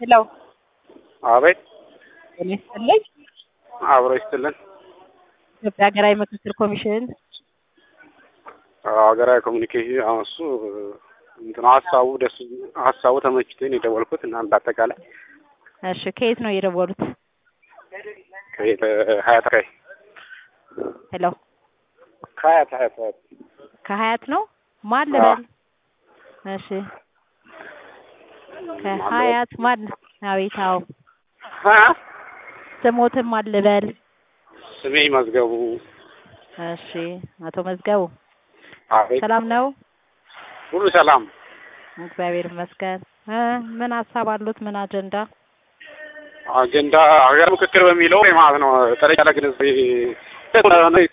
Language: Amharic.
ሄሎ አቤት ጤና ይስጥልኝ። አብሮ ይስጥልን። ኢትዮጵያ ሀገራዊ ምክክር ኮሚሽን ሀገራዊ ኮሚኒኬሽን አሁን እሱ እንትን ሀሳቡ ደስ ሀሳቡ ተመችቶኝ የደወልኩት እና በአጠቃላይ እሺ፣ ከየት ነው የደወሉት? ከየት ሀያት አካባቢ ሄሎ ከሀያት ሀያት ሀያት ከሀያት ነው ማን ልበል? እሺ ከሀያት ማን? አቤት አዎ፣ ሀ ስሞትን ማን ልበል? ስሜ መዝገቡ። እሺ አቶ መዝገቡ አቤት ሰላም ነው? ሁሉ ሰላም። እግዚአብሔር ይመስገን። እ ምን ሀሳብ አሉት? ምን አጀንዳ? አጀንዳ ሀገር ምክክር በሚለው ማለት ነው ጠለቅ ያለ ግንዛቤ